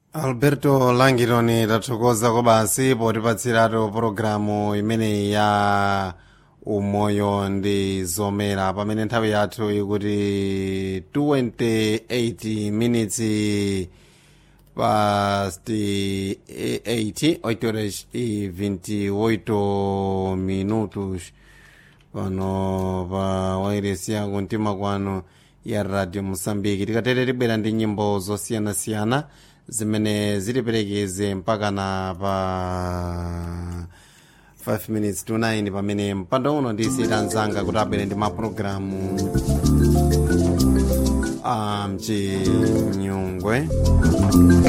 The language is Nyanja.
alberto langironi tathokoza kobasi potipatsiratu pologalamu imeneyi ya umoyo ndi zomera pamene nthawi yathu ikuti 28 minutes past 8 8 horas e 28 minutos pano pa wairesi ya kumtima kwanu ya radio mosambiki tikatere tibwera ndi nyimbo zosiyanasiyana zimene zitiperekeze mpakana pa 5 minutes to 9 pamene mpando uno ndisiyita mzanga kuti abwere ndi mapulogalamu a mchinyungwe